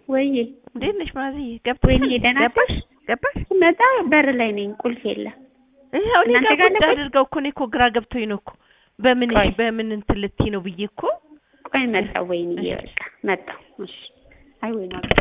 ወይዬ እንዴት ነሽ ማዘዬ? ገብተሻል? ወይኔ ደህና ገባሽ ነሽ? ገባሽ? ስመጣ በር ላይ ነኝ፣ ቁልፍ የለም። ይኸው እኔ እናንተ ጋር ጋር ቁጭ ነበር? አድርገው እኮ እኔ እኮ ግራ ገብቶኝ ነው እኮ በምን ቆይ። በምን እንትን ልትይ ነው ብዬ እኮ ቆይ መጣሁ። ወይኔ እሺ። በቃ መጣሁ። እሺ። አይ ወይኔ